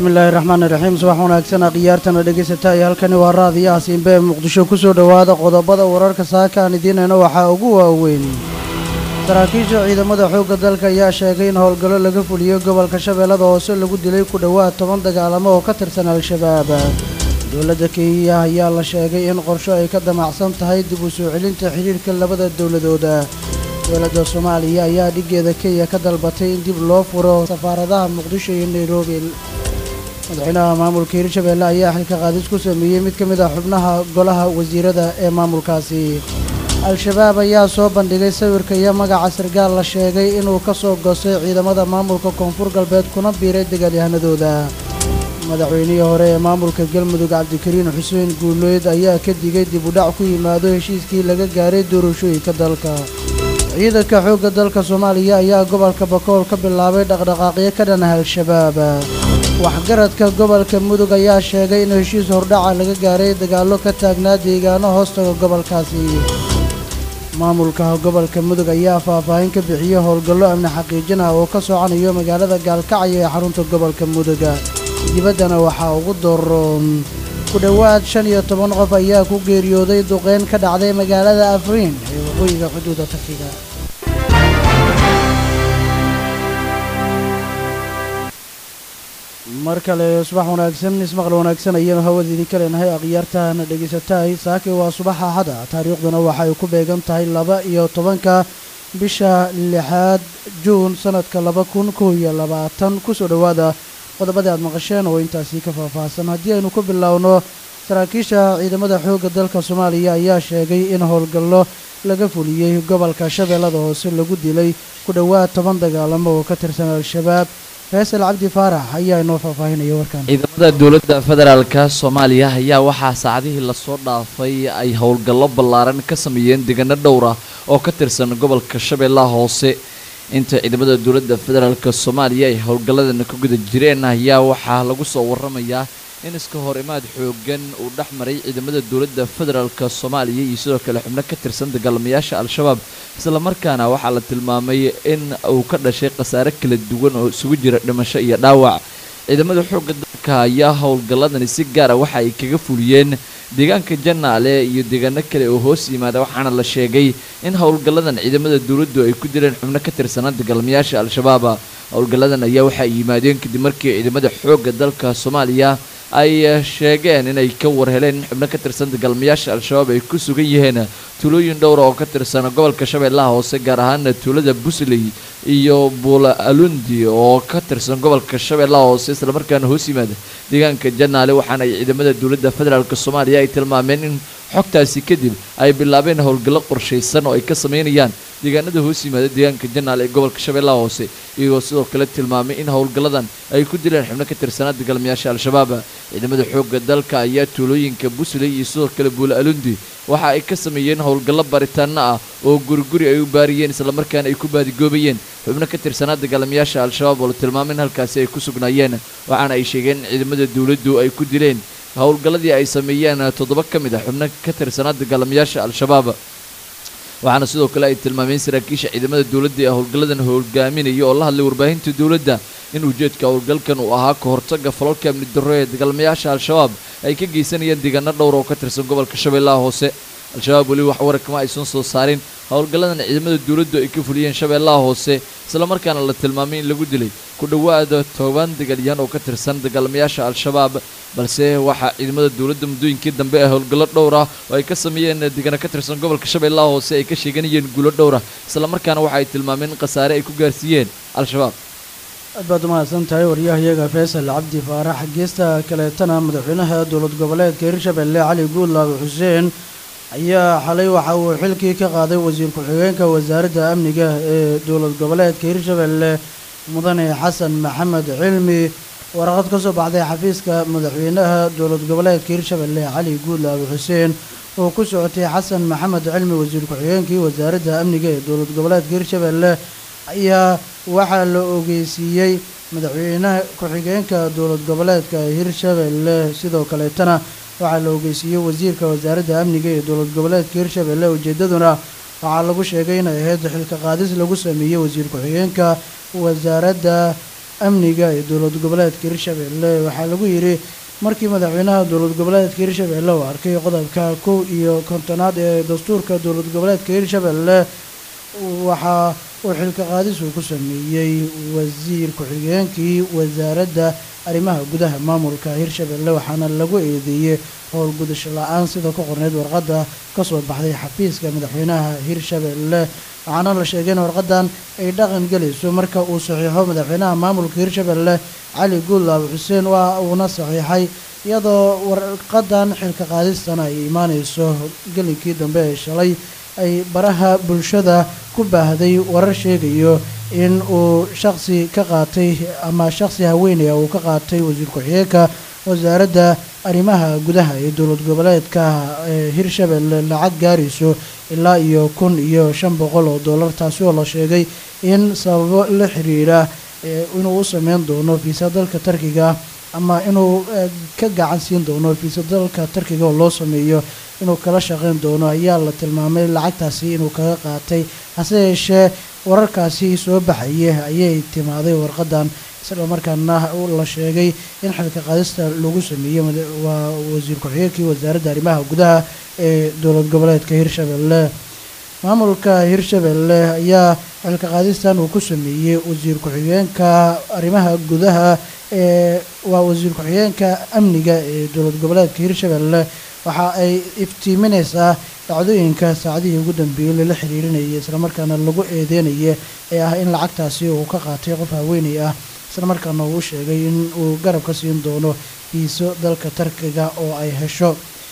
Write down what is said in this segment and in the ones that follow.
bismillaahi raxmaani raxiim subax wanaagsan akhyaartana dhegaysata iyo halkani waa raadiyaha siinbe ee muqdisho ku soo dhowaada qodobada wararka saaka aan idiinayna waxaa ugu waaweyn saraakiisha ciidamada xoogga dalka ayaa sheegay in howlgallo laga fuliyo gobolka shabeellada hoose lagu dilay ku dhowaad toban dagaalamo oo ka tirsan al-shabaab dowladda kenya ayaa la sheegay in qorsho ay ka damacsan tahay dib u soo celinta xidhiirhka labada dowladooda dowladda soomaaliya ayaa dhiggeeda kenya ka dalbatay in dib loo furo safaaradaha muqdisho iyo nairobi madaxweynaha maamulka hirshabeelle ayaa xilka qaadis ku sameeyey mid ka mid ah xubnaha golaha wasiirada ee maamulkaasi al-shabaab ayaa soo bandhigay sawirka iyo magaca sargaal la sheegay inuu ka soo goostay ciidamada maamulka koonfur galbeed kuna biiray dagaalyahanadooda madaxweynihii hore ee maamulka galmudug cabdikariin xuseen guuleyd ayaa ka digay dib u dhac ku yimaado heshiiskii laga gaaray doorashooyinka dalka ciidanka xoogga dalka soomaaliya ayaa gobolka bakool ka bilaabay dhaqdhaqaaqyo ka dhan ah al-shabaab waxgaradka gobolka mudug ayaa sheegay in heshiis hordhaca laga gaaray dagaallo ka taagnaa deegaano hoostaga gobolkaasi maamulka gobolka mudug ayaa faahfaahin ka bixiyey howlgallo amni xaqiijin ah oo ka socanayo magaalada gaalkacyo ee xarunta gobolka mudug dibaddana waxaa ugu doroon ku dhowaad shan iyo toban qof ayaa ku geeriyooday duqeyn ka dhacday magaalada afriin ee waqooyiga xuduuda takiga mar kale subax wanaagsan ismaqal wanaagsan ayaynu hawada idinka leenahay akhyaartahana dhegaysatahay saaki waa subax axada taariikhduna waxay ku beegan tahay laba iyo tobanka bisha lixaad juun sanadka laba kun kow iyo labaatan kusoo dhowaada qodobadii aad maqasheen oo intaasii ka faahfaahsan haddii aynu ku bilowno saraakiisha ciidamada xoogga dalka soomaaliya ayaa sheegay in howlgallo laga fuliyey gobolka shabeellada hoose lagu dilay ku dhowaad toban dagaalamo oo ka tirsan al-shabaab faysal cabdi faarax ayaa inoo faahfaahinaya warkan ciidamada dowladda federaalka soomaaliya ayaa waxaa saacadihii lasoo dhaafay ay howlgallo ballaaran ka sameeyeen deegaano dhowr ah oo ka tirsan gobolka shabeellaha hoose inta ciidamada dowladda federaalk soomaaliya ay howlgalladan ka guda jireen ayaa waxaa lagu soo waramayaa in iska hor imaad xoogan uu dhex maray ciidamada dowladda federaalk soomaaliya iyo sidoo kale xubno ka tirsan dagaalamayaasha al-shabaab islamarkaana waxaa la tilmaamay in uu ka dhashay khasaare kala duwan oo isugu jira dhimasho iyo dhaawac ciidamada xoogga dalka ayaa howlgalladani si gaara waxa ay kaga fuliyeen deegaanka janaale iyo deegaano kale oo hoos yimaada waxaana la sheegay in howlgalladan ciidamada dowladdu ay ku dileen xubno ka tirsanaa dagaalamayaasha al-shabaab howlgalladan ayaa waxa ay yimaadeen kadib markii ciidamada xoogga dalka soomaaliya ay sheegeen inay ka warheleen in xubno ka tirsan dagaalamayaasha al-shabaab ay ku sugan yihiin tuulooyin dhowra oo ka tirsan gobolka shabeellaha hoose gaar ahaana tuulada busley iyo buula alundi oo ka tirsan gobolka shabeellaha hoose islamarkaana hoos yimaada deegaanka janaale waxaana ay ciidamada dowladda federaalk soomaaliya ay tilmaameen in xogtaasi kadib ay bilaabeen howlgallo qorshaysan oo ay ka sameynayaan deegaanada hoos yimaada deegaanka janaal ee gobolka shabeellaha hoose iyagoo sidoo kale tilmaamay in howlgalladan ay ku dileen xubno ka tirsanaa dagaalamayaasha al-shabaab ciidamada xoogga dalka ayaa tuulooyinka busley iyo sidoo kale buula alundi waxa ay ka sameeyeen howlgallo baritaano ah oo guriguri ay u baariyeen islamarkaana ay ku baadigoobayeen xubno ka tirsanaa dagaalamayaasha al-shabaab oo la tilmaamay in halkaasi ay ku sugnaayeen waxaana ay sheegeen in ciidamada dowladdu ay ku dileen howlgalladii ay sameeyeen toddoba ka mid ah xubno ka tirsanaa dagaalamayaasha al-shabaab waxaana sidoo kale ay tilmaameen saraakiisha ciidamada dowladda ee howlgalladan hogaaminaya oo la hadlay warbaahinta dowladda in ujeedka howlgalkan uu ahaa ka hortagga falalka amni darro ee dagaalamayaasha al-shabaab ay ka geysanayeen deegaano dhowr oo ka tirsan gobolka shabeellaha hoose al-shabaab weli wax warakama aysan soo saarin howlgalladan ciidamada dowladdu ay ka fuliyeen shabeellaha hoose islamarkaana la tilmaamay in lagu dilay ku dhowaada toban dagaalyahan oo ka tirsan dagaalamayaasha al-shabaab balse waxaa ciidamada dowladda muddooyinkii dambe ee howlgallo dhowr ah oo ay ka sameeyeen deegaano ka tirsan gobolka shabeellaha hoose ay ka sheeganayeen guulo dhowr ah islamarkaana waxa ay tilmaameen in khasaare ay ku gaarsiiyeen al-shabaab aad baad umahadsan tahay waryahayaga faysal cabdi faarax geesta kaleetana madaxweynaha dowlad goboleedka hirshabelle cali guudlaabe xuseen ayaa xalay waxa uu xilkii ka qaaday wasiir ku-xigeenka wasaaradda amniga ee dowlad goboleedka hirshabelle mudane xasan maxamed cilmi waraqad ka soo baxday xafiiska madaxweynaha dowlad goboleedka hirshabelle cali guudlaabe xuseen oo ku socotay xasan maxamed cilmi wasiir ku-xigeenkii wasaaradda amniga ee dowlad goboleedka hirshabelle ayaa waxaa la ogeysiiyey madaxweynaha ku-xigeenka dowlad goboleedka hirshabelle sidoo kaleetana waxaa la ogeysiiyey wasiirka wasaaradda amniga ee dowlad goboleedka hirshabelle ujeedaduna waxaa lagu sheegay inay ahayd xilka qaadis lagu sameeyey wasiir ku-xigeenka wasaaradda amniga ee dowlad goboleedka hirshabelle waxaa lagu yidhi markii madaxweynaha dowlad goboleedka hirshabelle uu arkay qodobka kow iyo kontonaad ee dastuurka dowlad goboleedka hirshabelle waxaa uu xilka qaadis uu ku sameeyey wasiir ku-xigeenkii wasaaradda arrimaha gudaha maamulka hirshabelle waxaana lagu eedeeyey howlgudasho la-aan sida ku qorneyd warqadda kasoo baxday xafiiska madaxweynaha hirshabelle waxaana la sheegay in warqadan ay dhaqan gelayso marka uu saxiixo madaxweynaha maamulka hirshabelle cali guudlaab xuseen waa uuna saxiixay iyadoo warqadan xilka qaadistana ay imaaneyso gelinkii dambe ee shalay ay baraha bulshada ku baahday warar sheegayo in uu shaqsi ka qaatay ama shaqsi haweenaya uu ka qaatay wasiir ku-xigeenka wasaaradda arrimaha gudaha ee dowlad goboleedka ee hirshabelle lacag gaarayso ilaa iyo kun iyo shan boqol oo dollar taasi oo la sheegay in sababo la xiriira inuu u sameyn doono fiisa dalka tarkiga ama inuu ka gacan siin doono fiisa dalka tarkiga oo loo sameeyo inuu kala shaqeyn doono ayaa la tilmaamay lacagtaasi inuu kaga qaatay hase yeeshee wararkaasi soo baxaya ayay timaaday warqadan isla markaana la sheegay in xilka qaadista lagu sameeyey waa wasiir ku-xigeenkii wasaaradda arrimaha gudaha ee dowlad goboleedka hirshabelle maamulka hirshabelle ayaa xilka qaadistan uu ku sameeyey wasiir ku-xigeenka arrimaha gudaha ee waa wasiir ku-xigeenka amniga ee dowlad goboleedka hirshabelle waxa ay iftiimineysaa dhacdooyinka saacadihii ugu dambeeyey lala xiriirinayay islamarkaana lagu eedeynaya ee ah in lacagtaasi uu ka qaatay qof haweeney ah islamarkaana uu sheegay in uu garab ka siin doono fiiso dalka tarkiga oo ay hesho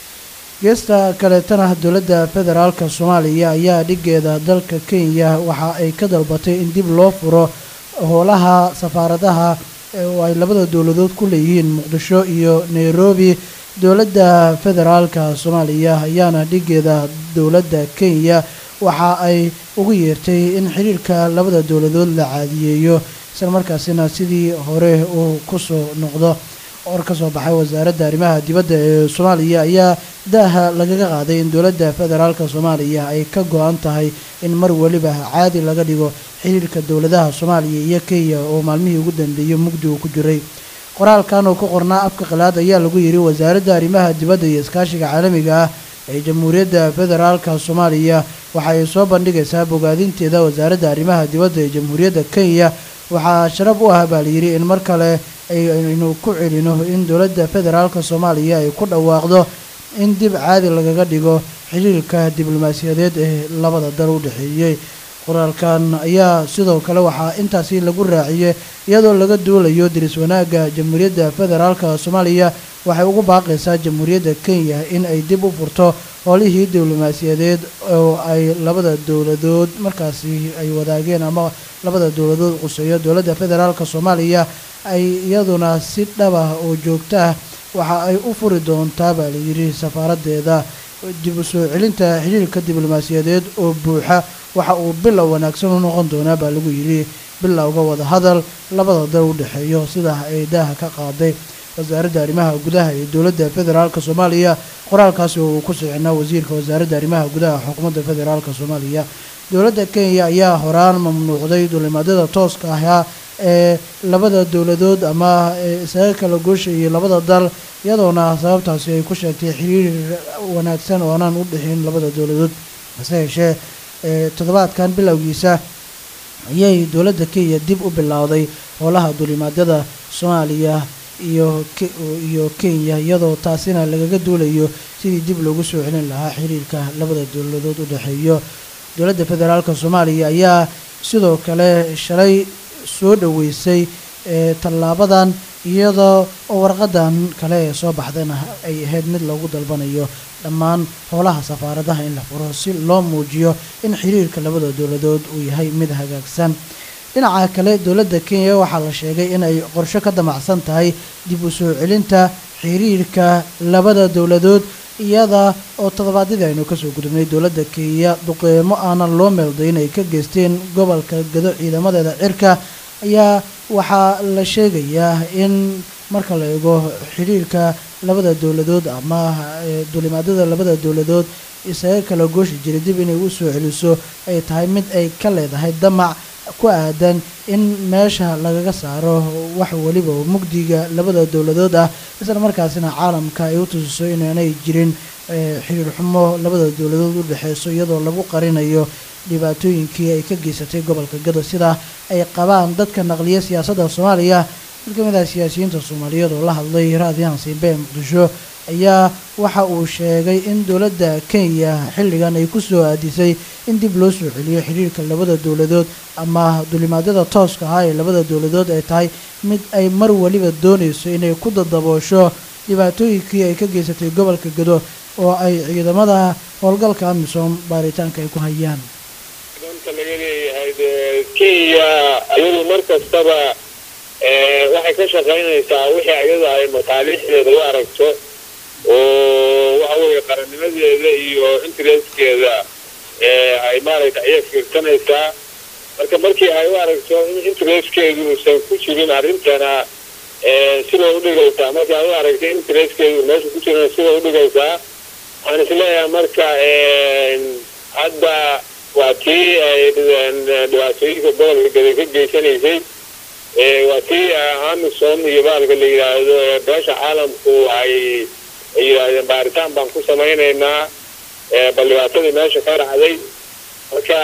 geesta kaleetana dowladda federaalka soomaaliya ayaa dhigeeda dalka kenya waxa ay ka dalbatay in dib loo furo howlaha safaaradaha oo ay labada dowladood ku leeyihiin muqdisho iyo nairobi dowladda federaalka soomaaliya ayaana dhigeeda dowladda kenya waxa ay ugu yeertay in xiriirka labada dowladood la caadiyeeyo isla markaasina sidii hore uu kusoo noqdo or ka soo baxay wasaaradda arrimaha dibadda ee soomaaliya ayaa daaha lagaga qaaday in dowladda federaalka soomaaliya ay ka go-an tahay in mar weliba caadi laga dhigo xiriirka dowladaha soomaaliya iyo kenya oo maalmihii ugu dambeeyey mugdi uu ku jiray qoraalkan oo ku qornaa afka khilaad ayaa lagu yidhi wasaaradda arrimaha dibadda iyo iskaashiga caalamiga ah ee jamhuuriyadda federaalka soomaaliya waxa ay soo bandhigaysaa bogaadinteeda wasaaradda arrimaha dibadda ee jamhuuriyadda kenya waxaa sharaf u ah baa layidhi in mar kale aynu ku celino in dowladda federaalka soomaaliya ay ku dhawaaqdo in dib caadi lagaga dhigo xiriirka diblomaasiyadeed ee labada dal u dhexeeyey qoraalkan ayaa sidoo kale waxaa intaasi lagu raaciyey iyadoo laga duulayo diris wanaagga jamhuuriyadda federaalka soomaaliya waxay ugu baaqaysaa jamhuuriyadda kenya in ay dib u furto howlihii diblomaasiyadeed oo ay labada dowladood markaasi ay wadaageen ama labada dowladood quseeyo dowladda federaalka soomaaliya ay iyaduna si dhabah oo joogto ah waxa ay u furi doontaa baa layidhi safaaradeeda dib u soo celinta xiriirka diblomaasiyadeed oo buuxa waxa uu bilow wanaagsan u noqon doonaa baa lagu yidhi bilowga wadahadal labada dal u dhexeeyo sidaa ay daaha ka qaaday wasaaradda arrimaha gudaha ee dowladda federaalka soomaaliya qoraalkaasi oo uu ku sixinaa wasiirka wasaaradda arrimaha gudaha xukuumadda federaalka soomaaliya dowladda kenya ayaa horaan mamnuucday dulimaadada tooska ahaa ee labada dowladood ama isaga kala gooshayay labada dal iyadoona sababtaasi ay ku sheegtay xiriir wanaagsan oo aanaan u dhexin labada dowladood hase yeeshee toddobaadkan bilowgiisa ayay dowladda kenya dib u bilowday howlaha dulimaadada soomaaliya iyo iyo kenya iyadoo taasina lagaga duulayo sidii dib loogu soo celin lahaa xiriirka labada dowladood u dhexeeyo dowladda federaalka soomaaliya ayaa sidoo kale shalay soo dhoweysay tallaabadan iyadoo warqadan kale ee soo baxdayna ay ahayd mid lagu dalbanayo dhammaan howlaha safaaradaha in la furo si loo muujiyo in xiriirka labada dowladood uu yahay mid hagaagsan dhinaca kale dowladda kenya waxaa la sheegay in ay qorsho ka damacsan tahay dib u soo celinta xiriirka labada dowladood iyada oo toddobaadyadii aynu kasoo gudubnay dowladda kenya duqeymo aanan loo meeldayn ay ka geysteen gobolka gado ciidamadeeda cirka ayaa waxaa la sheegayaa in marka la eego xiriirka labada dowladood ama dulimaadada labada dowladood isaga kala gooshi jiray dib inay u soo celiso ay tahay mid ay ka leedahay damac ku aadan in meesha lagaga saaro wax weliba oo mugdiga labada dowladood ah isla markaasina caalamka ay u tusiso inaanay jirin xiriir xumo labada dowladood u dhexeyso iyadoo lagu qarinayo dhibaatooyinkii ay ka geysatay gobolka gado sida ay qabaan dadka naqliya siyaasadda soomaaliya mid ka mid ah siyaasiyiinta soomaaliyeed oo la hadlay raadiyahan siinbe ee muqdisho ayaa waxa uu sheegay in dowladda kenya xilligan ay ku soo aadisay in dib loo soo celiyo xiriirka labada dowladood ama dulimaadyada tooska ahaa ee labada dowladood ay tahay mid ay mar waliba doonayso inay ku dadaboosho dhibaatooyinkii ay ka geysatay gobolka gado oo ay ciidamada howlgalka amisom baaritaanka ay ku hayaan danta laga leeyahay kenya iyadu mar kastaba waxay ka shaqaynaysaa wixii iyada ay mataaliixdeeda u aragto oo waxa weeye qarannimadeeda iyo interestkeeda ay maaragta ayay fiirsanaysaa marka markii ay u aragto in interestkeedu uusan ku jirin arrintana sibay udhigaysaa markii ay u aragto in interestkeedu meesha ku jirin sibay udhigaysaa waxaan isleeyahay marka hadda waa tii ay dhibaatooyinka gobolka gada ka geysanaysay waa tii amisom iyo baalka la yidhaahdo beesha caalamku ay ay yidhaahdeen baaritaan baan ku samaynaynaa bal dhibaatadii meesha ka dhacday marka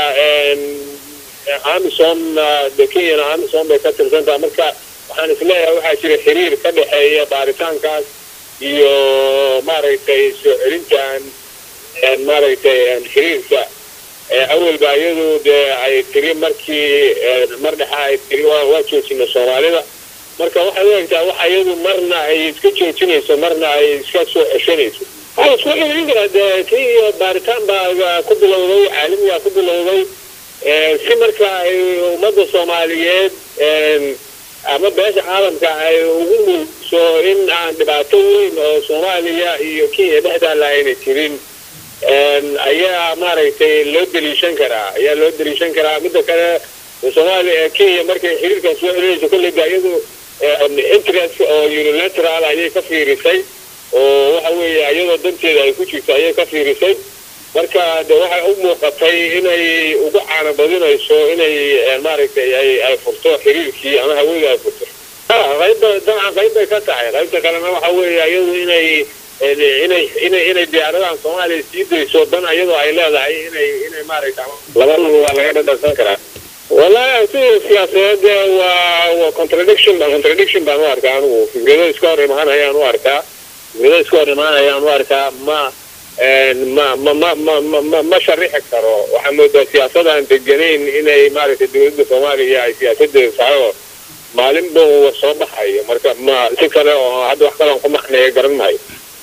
amisomna de kenyana amisom bay ka tirsantaha marka waxaan isleeyahay waxaa jira xiriir ka dhexeeya baaritaankaas iyo maaragtay soo celintan maaragtay xiriirka awalba iyadu dee ay tiri markii mar dhexa ay tiri waa joojina soomaalida marka waxay u egtaa waxa iyadu marna ay iska joojinayso marna ay iska soo ceshanayso waxaa isku celin karaa dee kii iyo baaritaan baa ku bilowday caalamigaa ku bilowday si marka ay ummadda soomaaliyeed ama beesha caalamka ay ugu muujiso in aan dhibaato weyn oo soomaaliya iyo kenya dhexdaala ayna jirin ayaa maaragtay loo daliishan karaa ayaa loo daliishan karaa midda kale soomaaliya kenya markay xiriirkan soo celinayso kolleyba iyadu interest oo unilateral ayay ka fiirisay oo waxa weeye iyadoo danteeda ay ku jirto ayay ka fiirisay marka de waxay u muuqatay inay ugu caana badinayso inay maaragtay ay ay furto xiriirkii ama hawada ay furto qaybba dabcan qayb bay ka tahay qaybta kalena waxa weeye iyadu inay inay inay inay diyaaradahan soomaaliya sii dayso dan iyadoo ay leedahay inay inay maaragta labadaba waa laga dhadhansan karaa wallahi sida siyaasadeed waa waa contradiction contradiction baan u arkaa anigu fikrado iska hor imaanayaan u arkaa fikrado iska hor imaanayaan u arkaa ma ma ma ma ma ma ma ma sharixi karo waxaa moodaa siyaasadaan deganayn inay maaragtay dowladda soomaaliya ay siyaasadeeda tahay oo maalinba soo baxayo marka ma si kale oo hadda wax kale aan ku maxneeya garan maayo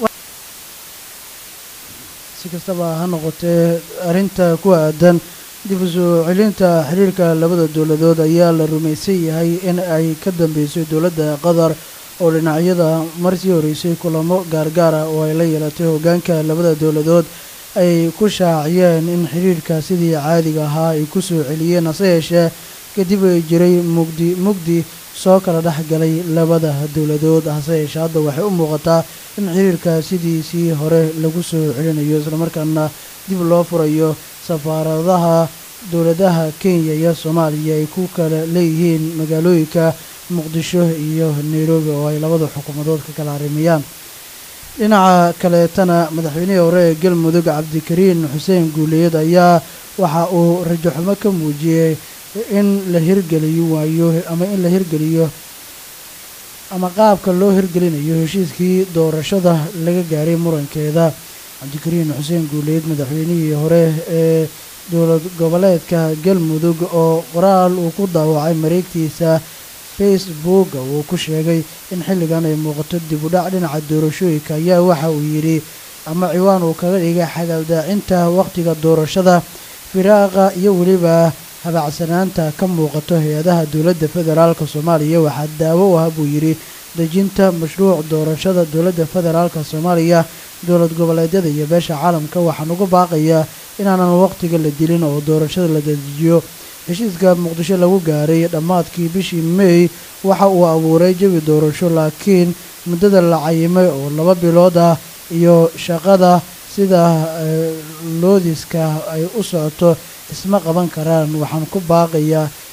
si kastaba ha noqotee arrinta ku aadan dib u soo celinta xiriirka labada dowladood ayaa la rumaysan yahay in ay ka dambeysay dowladda qatar oo dhinacyada marsii horeysay kulamo gaargaara oo ay la yeelatay hoggaanka labada dowladood ay ku shaaciyeen in xiriirka sidii caadiga ahaa ay ku soo celiyeen hase yeeshee kadib ay jiray mugdi mugdi soo kala dhex galay labada dowladood hase yeeshee hadda waxay u muuqataa in xiriirka sidiisii hore lagu soo celinayo islamarkaana dib loo furayo safaaradaha dowladaha kenya iyo soomaaliya ay ku kala leeyihiin magaalooyinka muqdisho iyo nairobi oo ay labada xukuumadood ka kala arrimayaan dhinaca kaleetana madaxweynihii hore ee galmudug cabdikariin xuseen guuleed ayaa waxa uu rajaxumo ka muujiyey in la hirgeliyo waayo ama in la hirgeliyo ama qaabka loo hirgelinayo heshiiskii doorashada laga gaaray murankeeda cabdikariin xuseen guuleed madaxweynihii hore ee dowlad goboleedka galmudug oo qoraal uu ku daawacay mareegtiisa facebook uu ku sheegay in xilligan ay muuqato dib u dhac dhinaca doorashooyinka ayaa waxa uu yidhi ama ciwaan uu kaga dhigay xagaldaacinta wakhtiga doorashada firaaqa iyo weliba habacsanaanta ka muuqato hay-adaha dowladda federaalk soomaaliya waxaa daawo u ah buu yidhi dejinta mashruuc doorashada dowladda federaalk soomaaliya dowlad goboleedyada iyo beesha caalamka waxaan uga baaqayaa inaanan wakhtiga la dilin oo doorashada la dedejiyo heshiiska muqdisho lagu gaaray dhammaadkii bishii may waxa uu abuuray jawi doorasho laakiin muddada la cayimay oo laba bilood ah iyo shaqada sida loodiska ay u socoto isma qaban karaan waxaan ku baaqayaa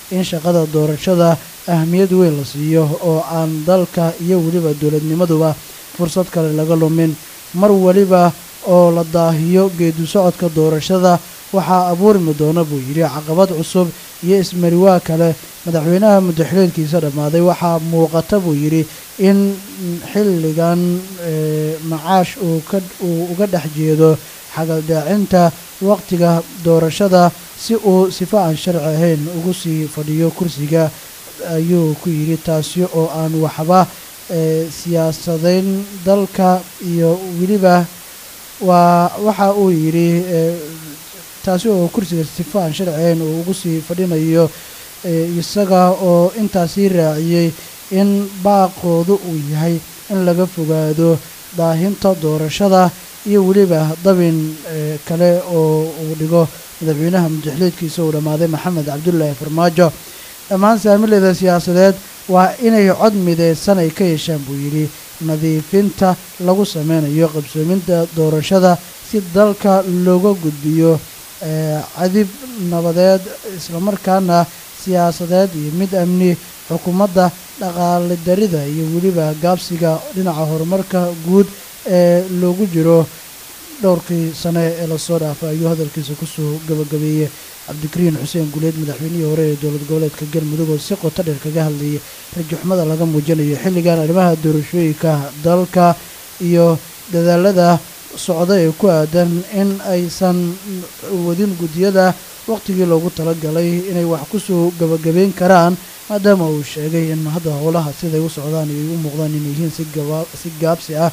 in shaqada doorashada ahmiyad weyn la siiyo oo aan dalka iyo weliba dowladnimaduba fursad kale laga lumin mar weliba oo la daahiyo geedu socodka doorashada waxaa abuurmi doona buu yidhi caqabad cusub iyo ismariwaa kale madaxweynaha muddaxileedkiisa dhammaaday waxaa muuqata buu yidhi in xilligan macaash uu uga dhex jeedo xagaldaacinta waqtiga doorashada si uu sifo aan sharci ahayn ugu sii fadhiyo kursiga ayuu ku yidhi taasi oo aan waxba siyaasadayn dalka iyo weliba waa waxa uu yidhi taasi oo kursiga sifo aan sharci ahayn uu ugu sii fadhinayo isaga oo intaasii raaciyey in baaqoodu uu yahay in laga fogaado daahinta doorashada iyo weliba dabin kale oo uu dhigo madaxweynaha muddaxileedkiisa uu dhammaaday maxamed cabdulaahi farmaajo dhammaan saamileeda siyaasadeed waa inay cod mideysan ay ka yeeshaan buu yidhi nadiifinta lagu sameynayo qabsoominta doorashada si dalka looga gudbiyo cadib nabadeed islamarkaana siyaasadeed iyo mid amni xukuumadda dhaqaale darida iyo weliba gaabsiga dhinaca horumarka guud ee loogu jiro dhowrkii sane ee lasoo dhaafay ayuu hadalkiisa kusoo gabagabeeyey cabdikariin xuseen guuleed madaxweynihii hore ee dowlad goboleedka galmudug oo si qoto dheer kaga hadlayay rajaxumada laga muujinayo xilligan arrimaha doorashooyinka dalka iyo dadaalada socda ee ku aadan in aysan wadin guddiyada waqtigii loogu talagalay inay wax kusoo gabagabeyn karaan maadaama uu sheegay in hadda howlaha siday u socdaan ay u muuqdaan inay yihiin si gaabsi ah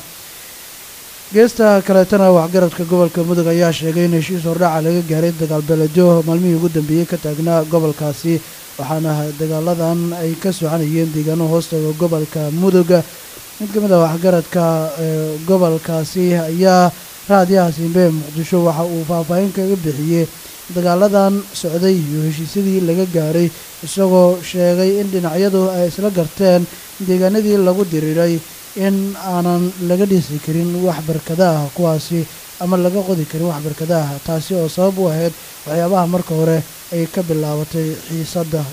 geesta kaleetana waxgaradka gobolka mudug ayaa sheegay in heshiis hordhaca laga gaaray dagaal beelejo maalmihii ugu dambeeyey ka taagnaa gobolkaasi waxaana dagaaladan ay ka soconayeen deegaano hoostaga gobolka mudug mid ka mid ah waxgaradka gobolkaasi ayaa raadiyaha simbe muqdisho waxa uu faahfaahin kaga bixiyey dagaaladan socday iyo heshiisyadii laga gaaray isagoo sheegay in dhinacyadu ay isla garteen deegaanadii lagu diriiray in aanan laga dhisi karin wax barkada ah kuwaasi ama laga qodi karin wax barkada ah taasi oo sabab u ahayd waxyaabaha marka hore ay ka bilaabatay xiisadda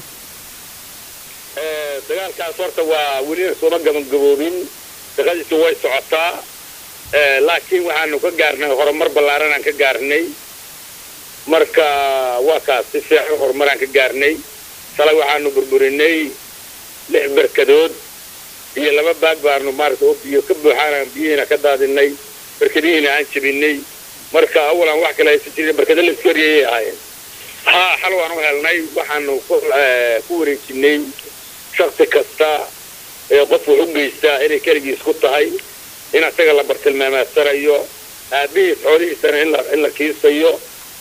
dagaalkaas horta waa welina sooma gabagaboobin shaqadiisu way socotaa laakiin waxaanu ka gaarnay horumar ballaaran aan ka gaarnay marka waa kaas si fiican horumaraan ka gaarnay shalay waxaanu burburinay lix barkadood iyo laba baag baanu maarata oo biyo ka buuxaan biyihiina ka daadinay barkadihiina aan jebinay marka awalan wax kale haysan jirin barkada la iskoriyayay ahaayeen haa xal waan u helnay waxaanu ku wareejinay shaksi kasta ee qof wax u geystaa inay keligiis ku tahay in asaga la bartilmaamaasanayo aabihiis xoolihiisana in la kiisayo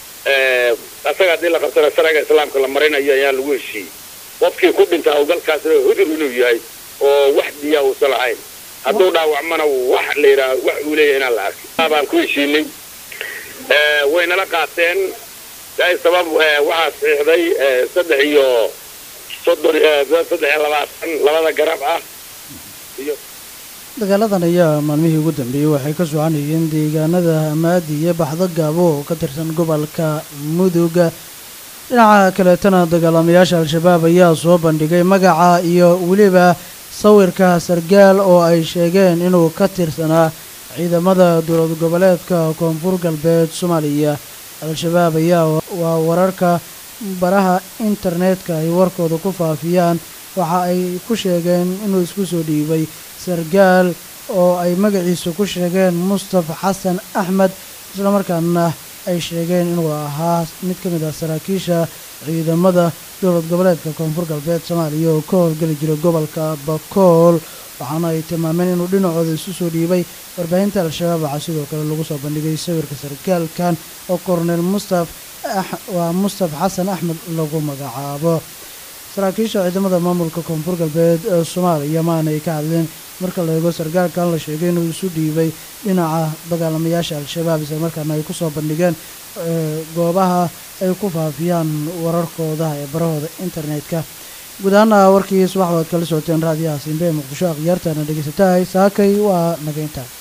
asaga haddii la qabtana sharciga islaamka la marinayo ayaan lagu heshiiyey qofkii ku dhinta hawlgalkaasna hudur inuu yahay oo wax diyaa uusan lahayn hadduu dhaawacmana wax la yidhaah wax uu leeyahay inaan la arkin baan ku heshiinay waynala qaateen sabab waxaa saxiixday saddex iyo soddon saddex iyo labaatan labada garab ah iyo dagaaladan ayaa maalmihii ugu dambeeyey waxay ka soconayeen deegaanada amaadi iyo baxdo gaabo oo ka tirsan gobolka muduga dhinaca kaleetana dagaalamayaasha al-shabaab ayaa soo bandhigay magaca iyo weliba sawirka sargaal oo ay sheegeen inuu ka tirsanaa ciidamada dowlad goboleedka koonfur galbeed soomaaliya al-shabaab ayaa waa wararka baraha internetka ay warkooda ku faafiyaan waxa ay ku sheegeen inuu isku soo dhiibay sargaal oo ay magaciisa ku sheegeen mustafa xasan axmed islamarkaana ay sheegeen inuu ahaa mid ka mid ah saraakiisha ciidamada dowlad goboleedka koonfur galbeed soomaaliya oo ka howlgeli jiray gobolka bakool waxaana ay tilmaameen inuu dhinacooda isu soo dhiibay warbaahinta al-shabaab waxaa sidoo kale lagu soo bandhigay sawirka sargaalkan oo korneel mustaf waa mustaf xasan axmed lagu magacaabo saraakiisha ciidamada maamulka koonfur galbeed ee soomaaliya maanay ka hadleen marka la eego sargaalkan la sheegay inuu isu dhiibay dhinaca dagaalamayaasha al-shabaab islamarkaana ay kusoo bandhigeen goobaha ay ku faafiyaan wararkooda ee barahooda internetka guud ahaana warkii subaxda ad kala socoteen raadiyaha simbe ee muqdisho akhyaartana dhegeysatahay saakay waa nageynta